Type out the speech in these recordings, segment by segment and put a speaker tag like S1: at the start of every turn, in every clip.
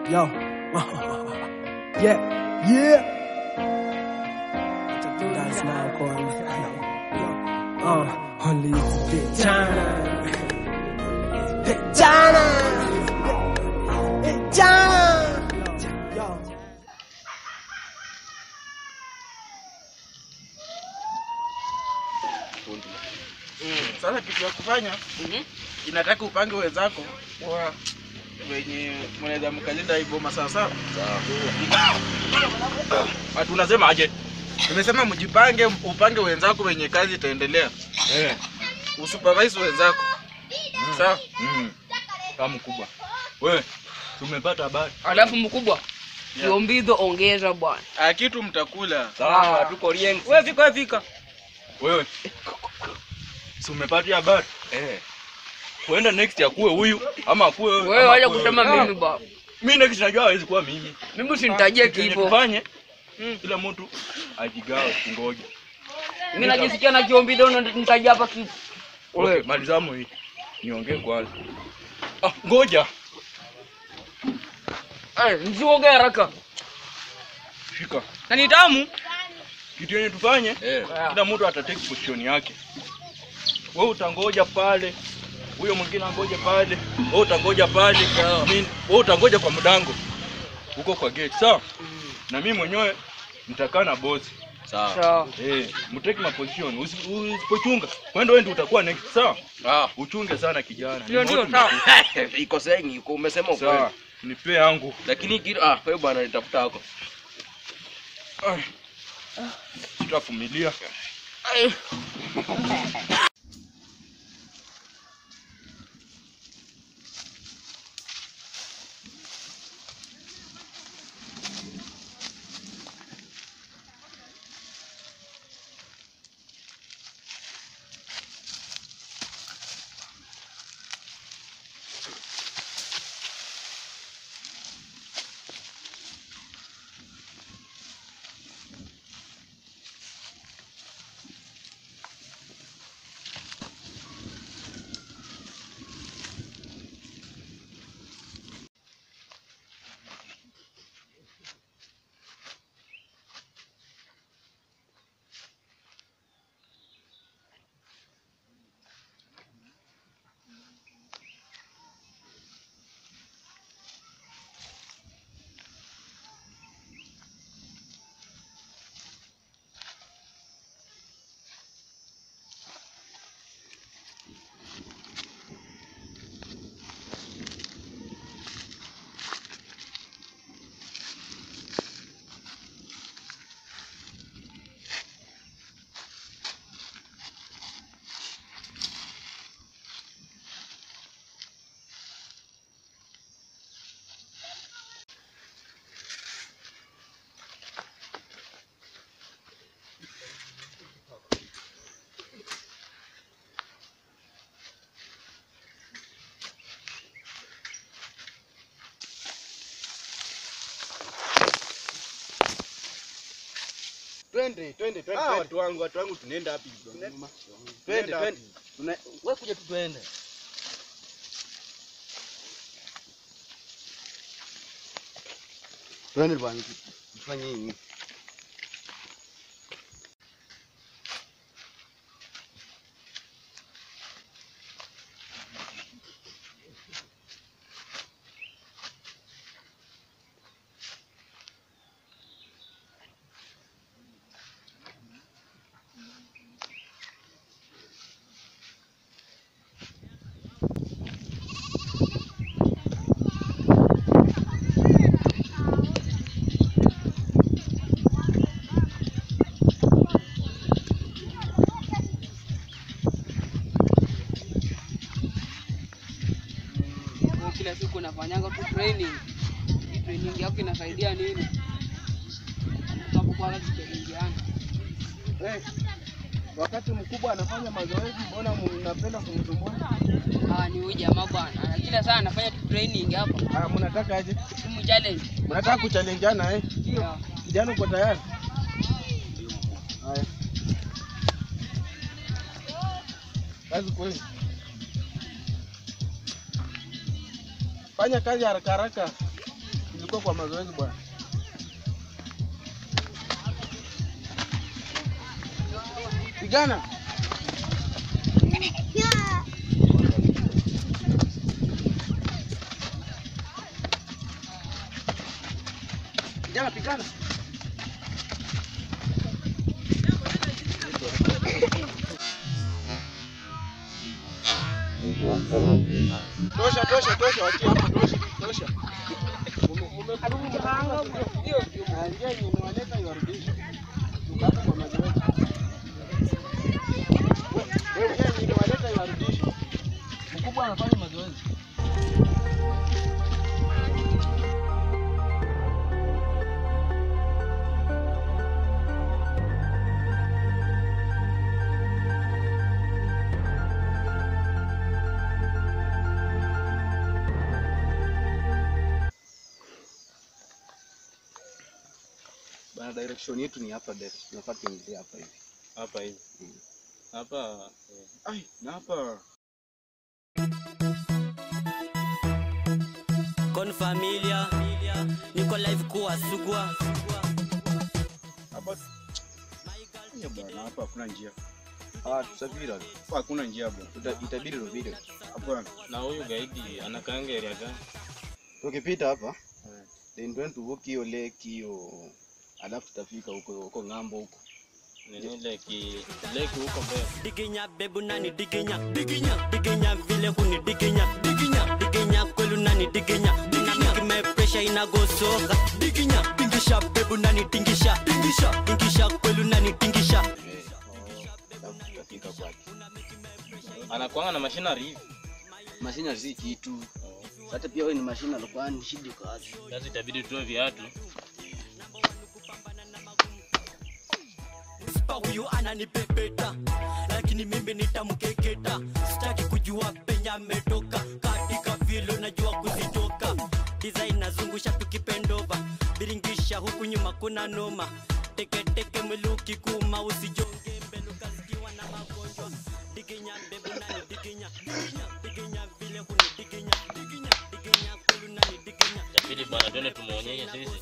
S1: Yo. yeah. Yeah. That's my call. Uh, only it's big China. Big China. Big China. Yo.
S2: Sasa kitu ya kufanya inataka upange wenzako wa wenye mnaweza mkalinda hii boma sawa sawa. Watu unasema aje? Nimesema mjipange, upange wenzako wenye kazi itaendelea.
S3: Eh.
S2: Usupervise wenzako. Sawa?
S3: Mm. Kama mkubwa. Wewe tumepata habari.
S4: Alafu mkubwa, kiombizo ongeza bwana.
S2: Ah, kitu mtakula.
S3: Sawa, tuko rieng.
S4: Wewe fika, wewe fika.
S3: Wewe. Si umepata habari? Eh. Kuenda next akuwe huyu ama akuwe wewe.
S4: Wewe
S3: ama
S4: wacha
S3: akuwe
S4: kusema
S3: wewe.
S4: mimi baba.
S3: Mimi next najua hawezi kuwa mimi.
S4: Mimi usinitajie
S3: Kitu yenye
S4: kifo.
S3: Tufanye kila mtu ajigawe ngoja.
S4: Mimi najisikia na kiombizo na nitajia hapa kifo.
S3: Okay, malizamo hii. Niongee kwanza. Ah, ngoja.
S4: Eh, msiongee haraka.
S3: Shika.
S4: Na ni tamu.
S3: Kitu yenye tufanye
S4: Eh.
S3: kila mtu atatake position yake. Wewe utangoja pale, huyo mwingine angoje pale, wewe utangoja pale, mimi wewe utangoja kwa mdango huko kwa gate, sawa? Na mimi mwenyewe nitakaa na boss. Sawa.
S4: Sawa.
S3: Eh, mtake my position. Usi- Usipochunga, kwenda wewe ndio utakuwa next, sawa?
S2: Ah,
S3: Uchunge sana kijana.
S4: Ndio,
S3: Ni
S4: ndio,
S3: moto
S4: sawa.
S3: mkubwa.
S5: iko sengi iko umesema ukweli
S3: Sawa. Nipe yangu.
S5: lakini kitu ah wewe bwana nitafuta hako
S3: Ai. Tutavumilia.
S2: twende, twende, twende. Ah, watu wangu, watu wangu tunaenda wapi? Twende, twende. Tuna wewe kuja tu twende. Twende bwana, tufanye nini?
S4: Wewe kila siku unafanyanga tu training. Hii training yako inasaidia nini? Unapokuwa tukijadiliana.
S2: Eh, wakati mkubwa anafanya mazoezi, mbona mnapenda kumsumbua?
S4: Ah, ni huyu jamaa bwana. Na kila saa anafanya tu training hapa.
S2: Ah, mnataka aje?
S4: Simu challenge.
S2: Mnataka kuchallengeana eh?
S4: Yeah.
S2: Kijana uko tayari? Haya. Kazi kweli. Fanya kazi haraka haraka. Tuko kwa mazoezi bwana. Vijana. Vijana pigana. Tosha, tosha, tosha, wachia hapo, tosha, tosha. Ume- umepanga hiyo na njia yenye umewaleta iwarudishe. Tuko hapo kwa mazoezi. We- wewe njia yenye umewaleta iwarudishe. Mkubwa anafanya mazoezi.
S6: Bana, direction yetu ni hapa mbele. Tunafaa tuingilie hapa hivi.
S3: Hapa hivi. Hapa
S6: Ai, na hapa
S1: Con familia niko live kuwa sugwa
S6: hapa Ya bwana, hapa hakuna njia. Ah, tusafiri hapa. Hapa hakuna njia bwana. Tuta- Itabidi rubiri. Hapana.
S3: na huyu gaidi anakaanga area gani?
S6: Tukipita hapa then tuende tuvuke hiyo lake hiyo, alafu tutafika huko huko ng'ambo huko.
S3: Nini leki leki huko mbele.
S1: diginya bebu nani diginya diginya diginya vile huni diginya diginya diginya kwelu nani diginya dinamiki me pressure inagosoka diginya dingisha bebu nani dingisha dingisha dingisha kwelu nani dingisha
S6: Eh, alafu tutafika kwake.
S3: Anakuanga na machinery hivi.
S6: Mashina si kitu. Hata pia wewe ni mashina alikuwa ni shida kazi.
S3: Sasa itabidi tutoe viatu.
S1: Spa huyu ananipepeta lakini mimi nitamkeketa sitaki kujua penye ametoka katika vile najua kuzitoka design nazungusha tukipendova biringisha huku nyuma kuna noma teketeke mwiluki kuma usijonge mbele ukazikiwa na magonjwa diginya bebu nani diginya diginya diginya vile huni diginya diginya diginya kwelu nani diginya
S3: Itabidi bwana twende tumuonyeshe sisi.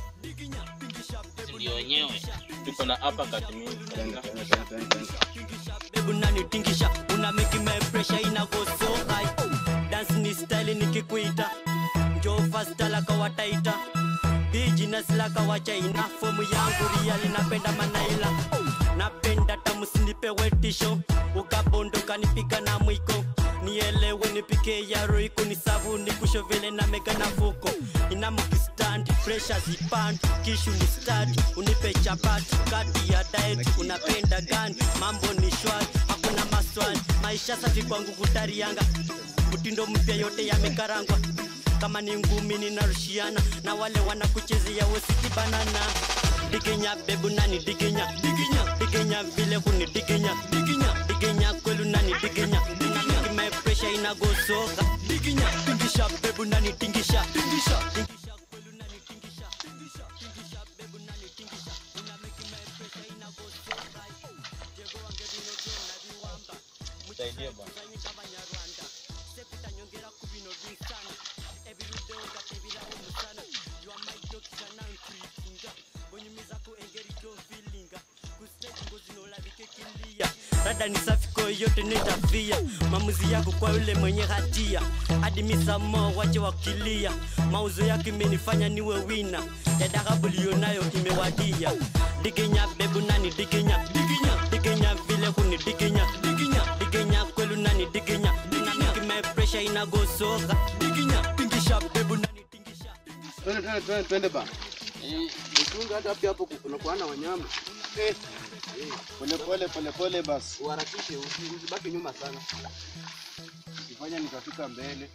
S3: Sisi ndio wenyewe. Tuko na hapa kati mingi.
S6: Twende, twende, twende, twende, twende.
S1: Baby unanitingisha una make my pressure ina go so high dance ni style nikikuita njoo fast like wataita business like wa China fomu yangu real napenda manaila napenda tamu sinipewe tisho ukabondoka nipiga na mwiko nielewe nipike ya roiko ni savu ni kusho vile na mega na fuko ina mkistand pressure zipand kishu ni start unipe chapati kati ya diet unapenda gani mambo ni shwari hakuna maswali maisha safi kwangu kutarianga mtindo mpya yote yamekarangwa kama ni ngumi ninarushiana na wale wanakuchezea wesiti banana diginya bebu nani diginya diginya diginya vile huni diginya diginya diginya kwelu nani diginya dinamiki my pressure inagosoka diginya tingisha bebu nani tingisha tingisha tingisha kwelu nani tingisha tingisha tingisha bebu nani tingisha dinamiki my pressure inagosoka jego wange binojo na biwamba
S3: Tusaidie bwana.
S1: muzanyika abanyarwanda sekutanyongera ku bino binsana ebirude ogatebira omusana you are my doctor now treatinga onyumiza ku engeri gyofilinga ku stage ngozi nolabike kilia rada ni safi kwa yote nitafia maamuzi yako kwa yule mwenye hatia hadi misamo wache wakilia mauzo yake imenifanya niwe wina yadakabulio nayo imewadia diginya bebu nani diginya diginya diginya vile huni diginya diginya diginya kwelu nani diginya dinamiki my pressure inagosoka diginya tingisha bebu nani tingisha
S6: Twende, twende, twende, twende bana.
S2: Mchunga hata hapo hapo unakuwa na wanyama. Eh,
S6: Pole pole pole pole basi.
S2: uharakishe usi- usibaki nyuma sana.
S6: Ukifanya nikafika mbele.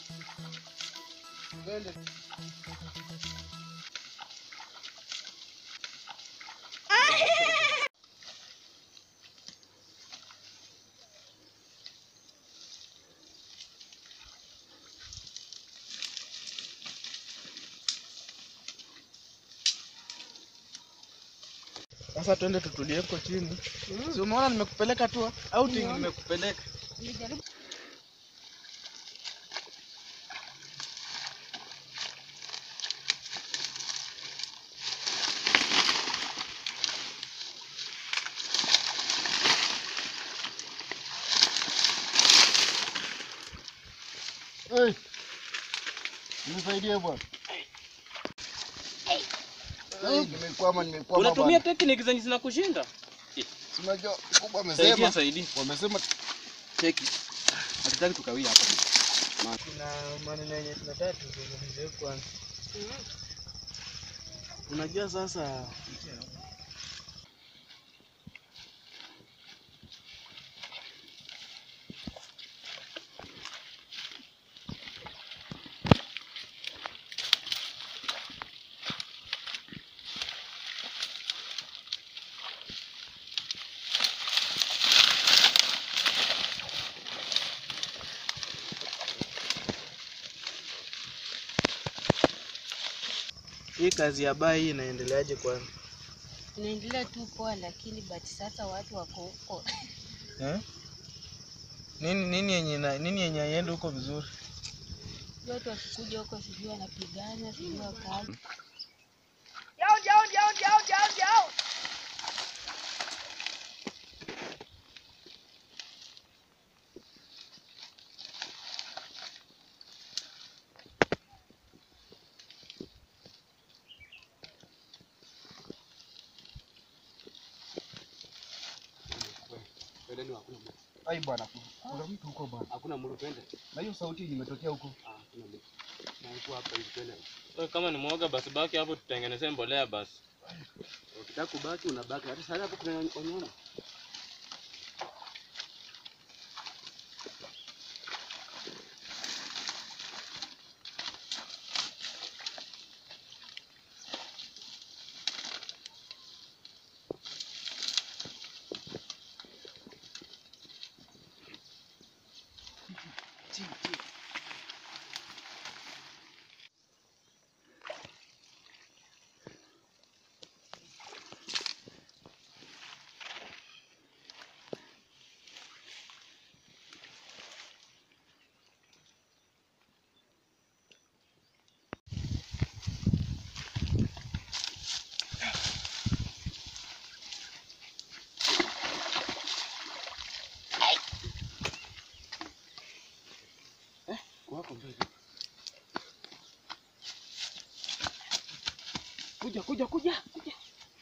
S2: Twende. Sasa twende tutulie huko chini. Si umeona nimekupeleka tu outing nimekupeleka. Nisaidie bwana. Eh, Nimekwama, nimekwama
S7: Unatumia
S2: bwana.
S7: technique zenye zinakushinda?
S2: Si Unajua kubwa
S7: Saidia,
S2: amesema.
S7: saidia.
S2: Wamesema cheki. Hatutaki tukawia hapa. Kuna maneno yenye tunataka tuzungumzie kwanza. Unajua sasa hii kazi ya bai inaendeleaje kwanza?
S8: Inaendelea tu poa, lakini but sasa watu wako huko
S2: Eh? Nini nini yenye na- nini yenye haiende huko vizuri?
S8: watu wakikuja huko, sijui wanapigana, sijui wakali.
S2: Ai bwana, kuna mtu huko bwana.
S4: Hakuna mtu twende.
S2: Na hiyo sauti yenye imetokea huko.
S4: Ah, hakuna mtu. Na huko hapa hivi twende.
S7: Wewe kama ni mwoga basi baki hapo tutengenezee mbolea basi.
S4: Ukitaka kubaki unabaki. Hata sasa hapo kuna wanyama. Wako mbele. Kuja, kuja, kuja, kuja.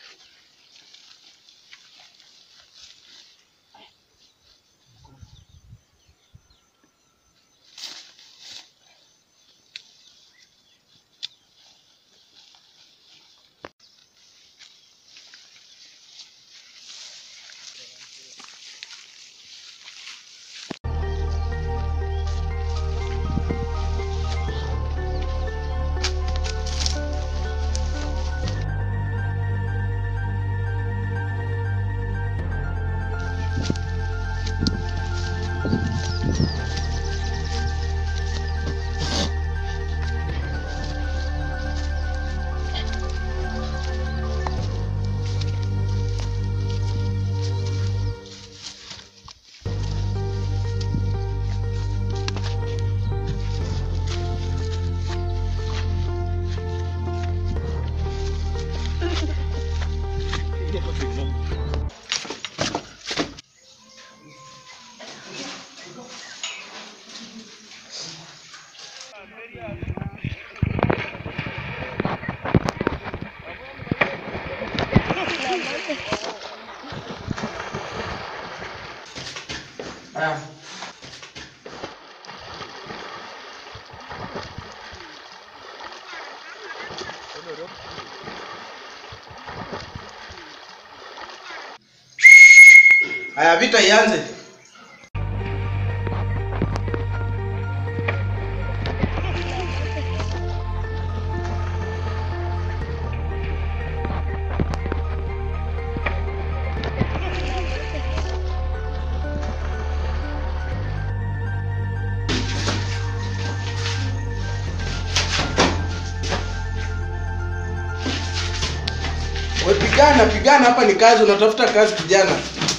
S2: Haya, vita ianze. We pigana, pigana, hapa ni kazi, unatafuta kazi kijana.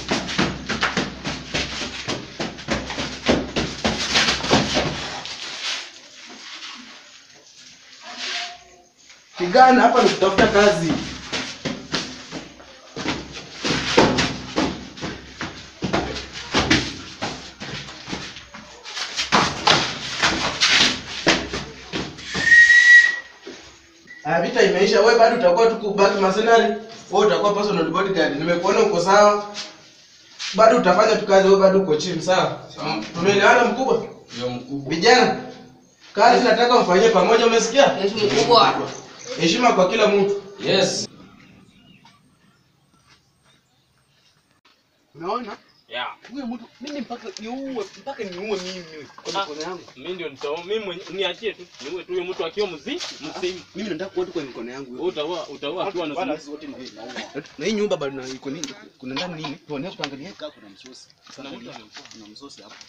S2: Pigana, hapa ni kutafuta kazi. Ah, vita imeisha. Wewe bado utakuwa tu kubaki mercenary. Wewe utakuwa personal bodyguard. Nimekuona uko sawa. Bado utafanya tu kazi, wewe bado uko chini, sawa? Tumeelewana mkubwa?
S5: Ndio mkubwa.
S2: Vijana, kazi nataka mfanyie pamoja, umesikia?
S4: Yesu mkubwa.
S2: Heshima kwa kila mtu.
S5: Yes.
S2: Unaona?
S7: Yeah.
S2: Huyo mtu mimi mpaka niue mpaka niue mimi kwa
S7: Ah.
S2: mikono yangu.
S7: Mimi ndio nitao mimi mwenye- niachie tu. Niue tu huyo mtu akiwa mzima, mzima.
S2: Mimi nataka kuota kwa mikono yangu.
S7: Wewe utaua utaua akiwa na
S2: Bana, sisi wote ni hivi. Na hii nyumba bado na iko nini? Kuna ndani nini? Tuone kuangalia kaka kuna msosi.
S7: Kuna mtu amekufa.
S2: Kuna msosi hapo.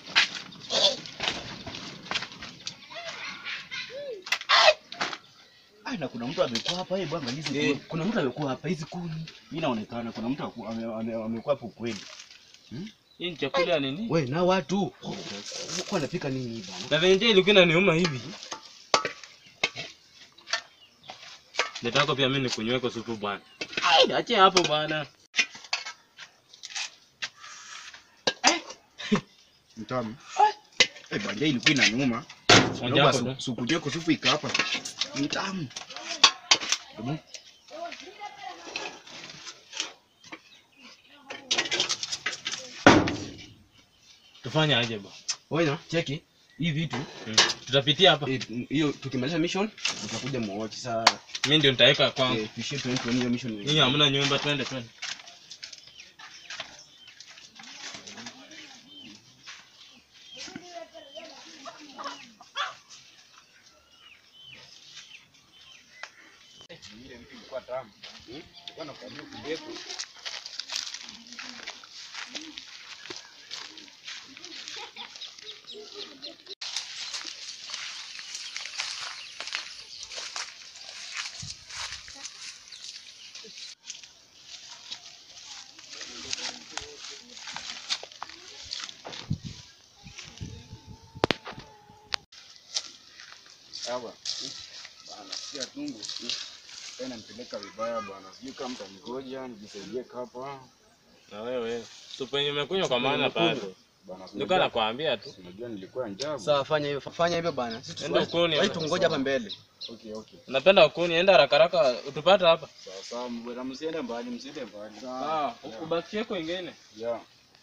S6: Ah, na kuna mtu amekuwa hapa eh bwana hizi.
S2: Eh.
S6: kuni. Kuna mtu amekuwa hapa hizi kuni. Mimi naonekana kuna mtu aku- ame- ame- amekuwa hapo kweli.
S7: Hii ni chakula ya nini?
S2: We na watu. Kwa anapika nini bana?
S7: Na venje ilikuwa inaniuma hivi. Nataka pia mimi nikunyweko supu bwana. Ai, achia hapo bwana.
S6: Mtamu. Eh, bwana ilikuwa inaniuma.
S7: Onja
S6: Naomba
S7: hapo
S6: su-
S7: tu.
S6: supu yako supu ika hapa. Mtamu. Hebu.
S7: Tufanye aje bwana?
S2: Wewe cheki hii vitu
S7: Mm. Tutapitia hapa.
S2: eh, hiyo tukimaliza mission tutakuja muochi saa
S7: Mimi ndio nitaweka kwangu.
S2: eh, tuishie 20 hiyo mission.
S7: Nyinyi hamna nyumba, twende twende.
S6: Ile mtu ilikuwa tamu. Hmm? Ilikuwa nakwambia kubeko. Sawa. Bana, sikia tungu. Tena nipeleka vibaya bwana. Sijui kama mtangoja nijisaidie hapa.
S7: Na wewe. Supu yenye umekunywa kwa maana bado.
S6: Bana,
S7: Nilikuwa nakwambia tu.
S6: unajua nilikuwa njaa.
S2: Sawa fanya hivyo fanya hivyo bana. Sisi
S7: Enda ukoni.
S2: Wewe tungoja hapa mbele.
S6: Okay, okay.
S7: Napenda ukuni, enda haraka haraka utupata hapa.
S6: Sawa sawa, mbona msiende mbali, msiende mbali.
S7: Ah, ubakie kwingine.
S6: Yeah.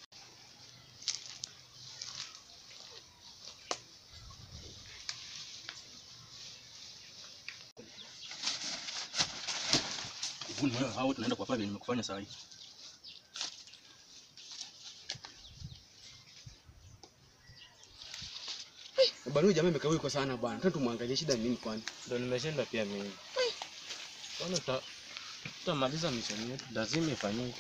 S3: Kuni wewe hao tunaenda kwa pale nimekufanya saa hii.
S2: Bana huyu jamaa imekaa yuko sana bana. Twende tumwangalie shida ni nini kwani.
S7: Ndio nimeshinda pia mimi. Kwani uta tutamaliza misheni yetu, lazima ifanyike.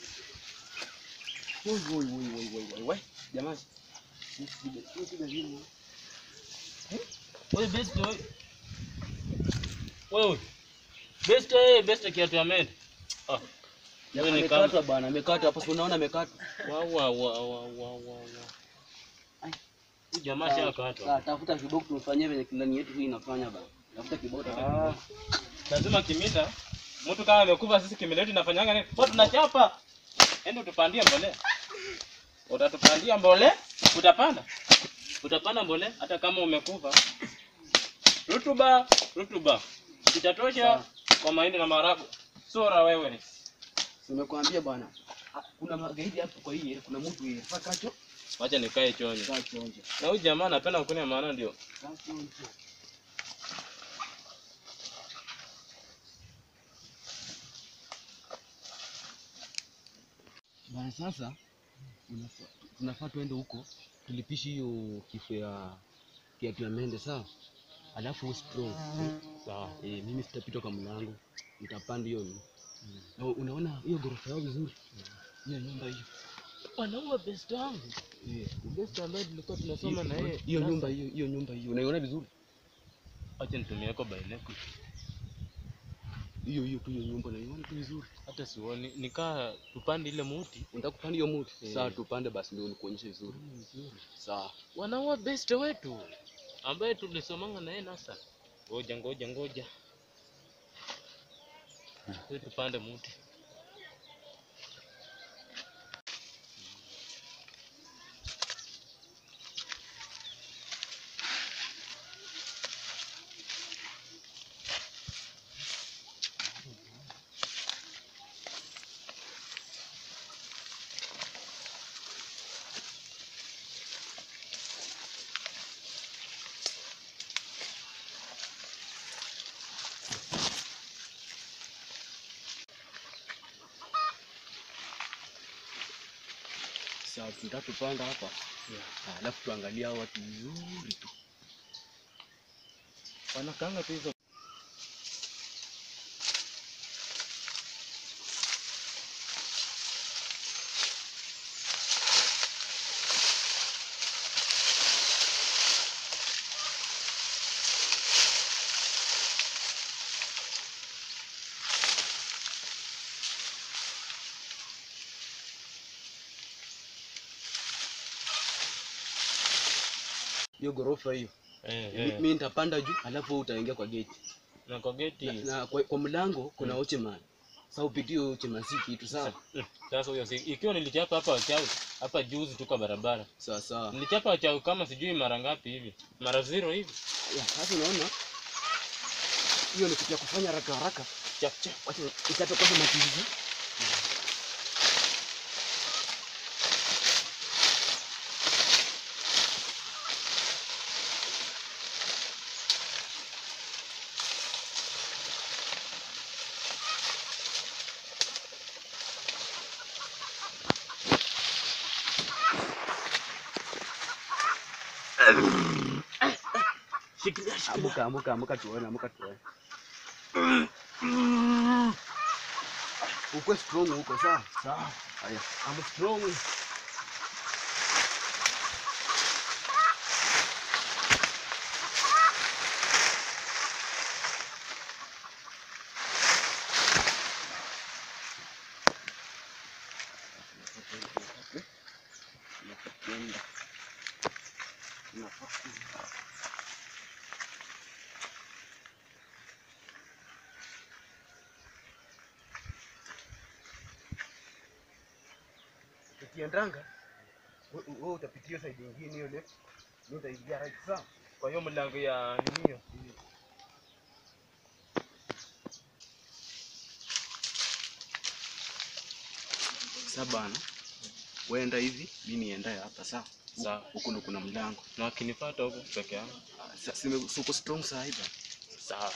S2: Woi woi woi woi woi woi. Woi jamaa. Shida shida nini?
S7: Wewe best wewe. Wewe. Best eh, best kiatu ya med. Ah. Wewe ni kama
S2: Amekata bana, amekata hapo si unaona amekata.
S7: wa wa wa wa wa wa. wa.
S2: Ai.
S7: Huyu jamaa shakata.
S2: Sasa tafuta kiboko tumfanyie venye kilani yetu hii inafanya bana. Tafuta kiboko.
S7: Ah. Lazima kimita. Mtu kama amekufa sisi kimila yetu inafanyanga nini? Kwa tunachapa. Ende utupandie mbolea. Utatupandia mbolea? Utapanda? Utapanda mbolea hata kama umekufa. Rutuba, rutuba. Itatosha kwa mahindi na maharagwe. Sora wewe.
S2: Nimekuambia bwana. ah, Kuna magaidi hapo kwa hii, kuna mtu yeye. Fakacho.
S7: Wacha nikae chonjo.
S2: Kachonje.
S7: Na huyu jamaa anapenda kukunia maana ndio.
S2: Kachonje. Bana sasa unafaa- tunafaa tuende huko tulipishe hiyo kifo ya kiatu ya mende sawa, alafu wewe strong sawa. Eh, mimi sitapita kwa mlango, nitapanda hiyo ni na unaona hiyo ghorofa yao vizuri, hiyo nyumba hiyo
S7: Wanaua best wangu.
S2: Eh,
S7: Best ambaye tulikuwa tunasoma na yeye.
S2: hiyo nyumba hiyo hiyo nyumba hiyo unaiona vizuri,
S7: Acha nitumie kwa baineko.
S2: hiyo hiyo tu hiyo nyumba unaiona tu vizuri.
S7: Hata sioni nikaa tupande ile muti.
S2: Unataka kupanda hiyo muti?
S7: Eh.
S2: Sawa, tupande basi, ndio nikuonyeshe vizuri. Sawa.
S7: Wanaua best wetu ambaye tulisomanga na yeye nasa. Ngoja ngoja ngoja. Sisi tupande muti.
S2: Sawa, tunataka tupanda hapa. Ah, Alafu tuangalie hao watu vizuri tu.
S7: Wanakanga tu hizo
S2: Hiyo ghorofa hiyo.
S7: eh,
S2: Mi-
S7: eh.
S2: Mimi nitapanda juu, alafu wewe utaingia kwa gate.
S7: na kwa geti
S2: Na, na kwa, kwa mlango kuna
S7: Mm.
S2: watchman. Sasa upitie huyo watchman si kitu sawa?
S7: Mm, sasa huyo si ikiwa nilichapa hapa wachawi hapa juzi tu kwa barabara
S2: Sawa sawa.
S7: nilichapa wachawi kama sijui mara ngapi hivi mara zero hivi
S2: Ya, Sasa unaona hiyo ni kitu ya kufanya haraka haraka.
S7: chap chap
S2: Wacha ikape kwanza matizi.
S7: shikilia
S2: Amuka, amuka, amuka tuone, amuka tuone. Ukwe strong huko sawa? Sawa. Haya, I'm strong. Ukiendanga wewe utapitia hiyo side nyingine hiyo left. Mimi utaingia right sawa?
S7: kwa hiyo mlango ya ninio
S2: Sasa bana. Wenda hivi, mimi niendaye hapa sawa?
S7: sawa
S2: Huku ndo kuna mlango.
S7: na wakinipata huko peke yangu
S2: Ah, Sasa sime- si uko strong saa hivi.
S7: sawa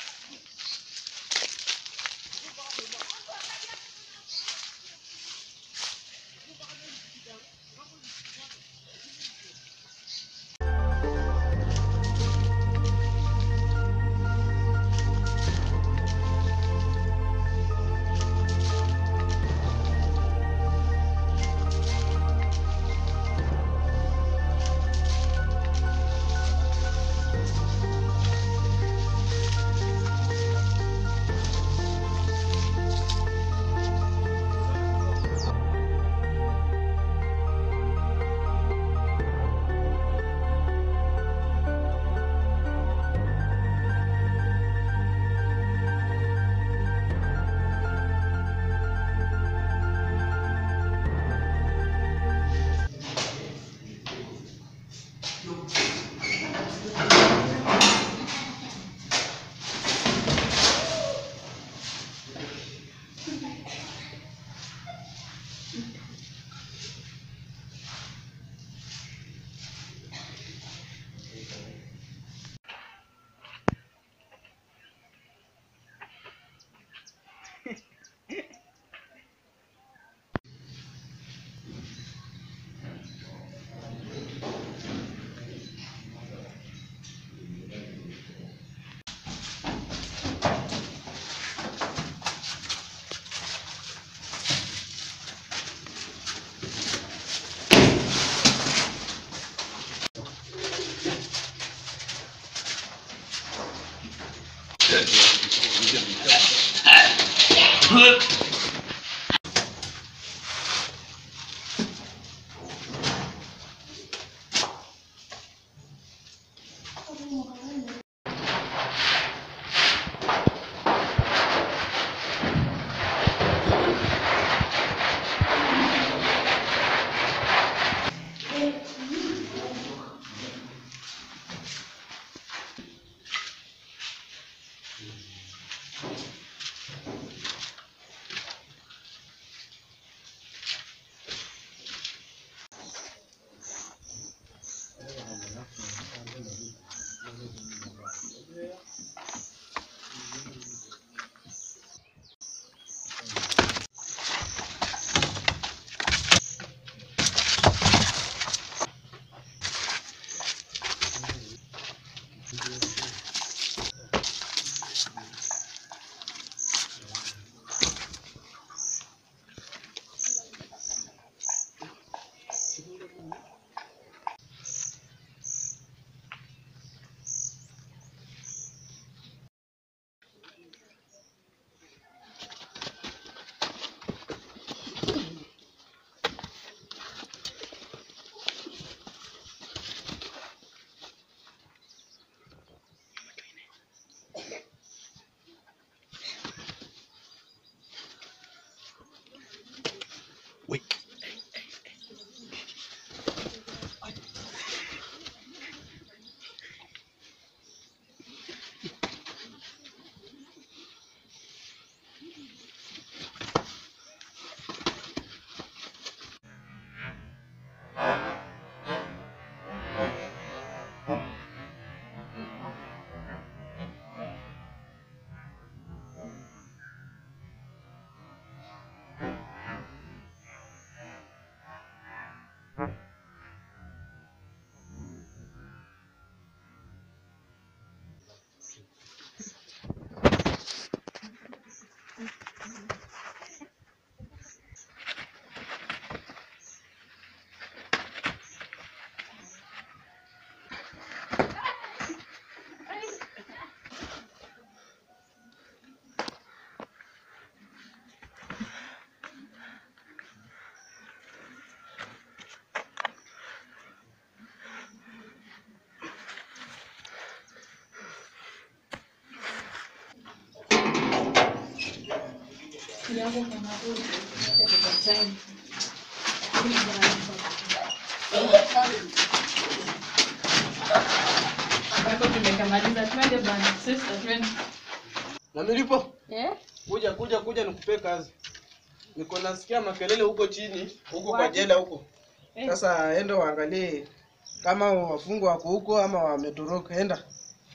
S9: Na milipo
S8: Eh?
S9: kuja kuja kuja nikupe kazi. Niko nasikia makelele huko chini, huko kwa
S8: Wapi?
S9: jela huko.
S8: Eh.
S9: Sasa enda uangalie kama wafungwa wako huko ama wametoroka. Enda.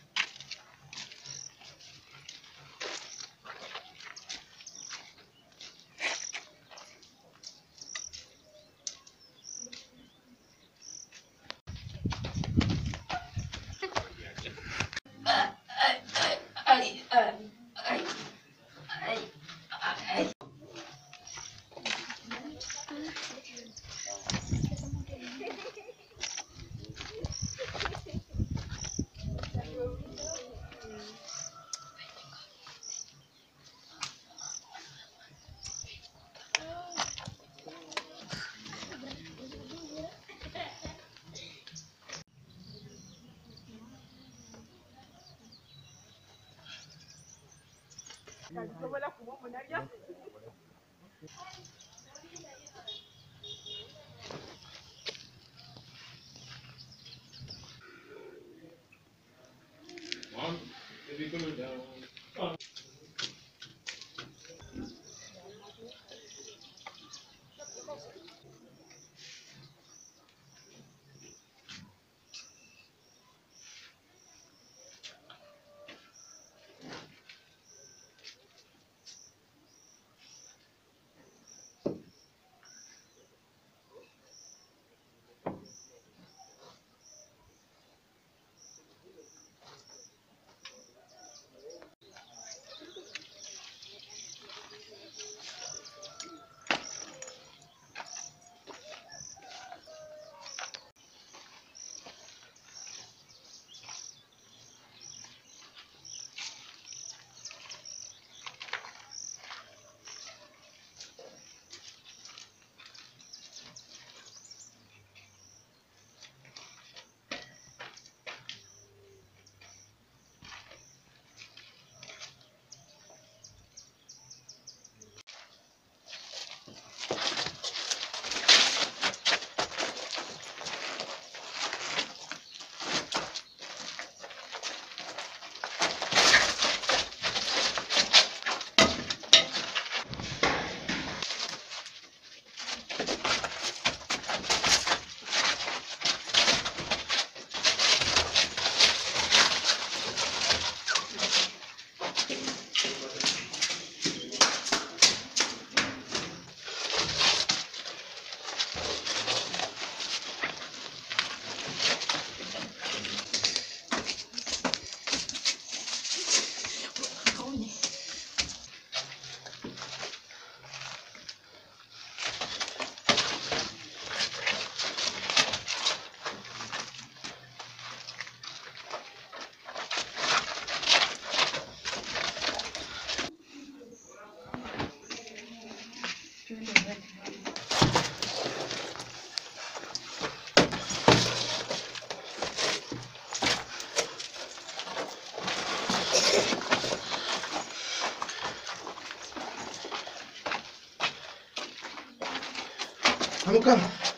S9: Amka.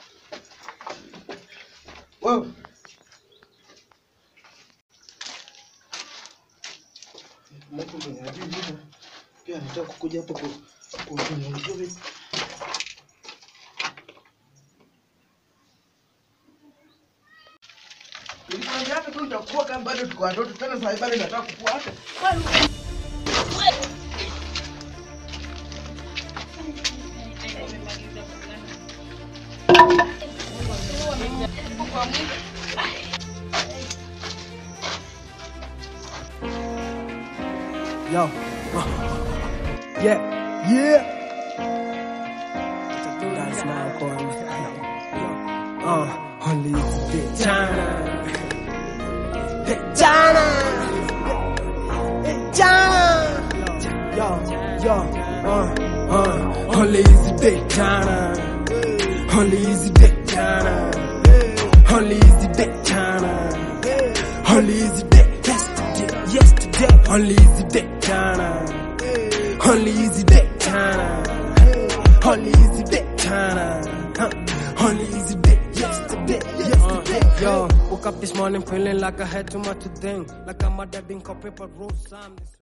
S9: Wewe. Mtu mwenye ajili hivi, pia anataka kukuja hapa ku kunyanyua vipi? Nilikwambia hata tu utakuwa kama bado tuko watoto tena sasa bado nataka kukua hata.
S10: Yo. Yeah. Yeah. That's my boy. Uh, only it's big China. Big China. Big China. Yo, yo, uh, uh, only it's big China. Only it's big China. Only it's big China. Only it's big yesterday, yesterday. Only it's big China. Only it's big China. Only easy day, China. Huh. Only easy day, yesterday, yesterday. yo, woke up this morning feeling like I had too much to think. Like I'm a dead in paper roll.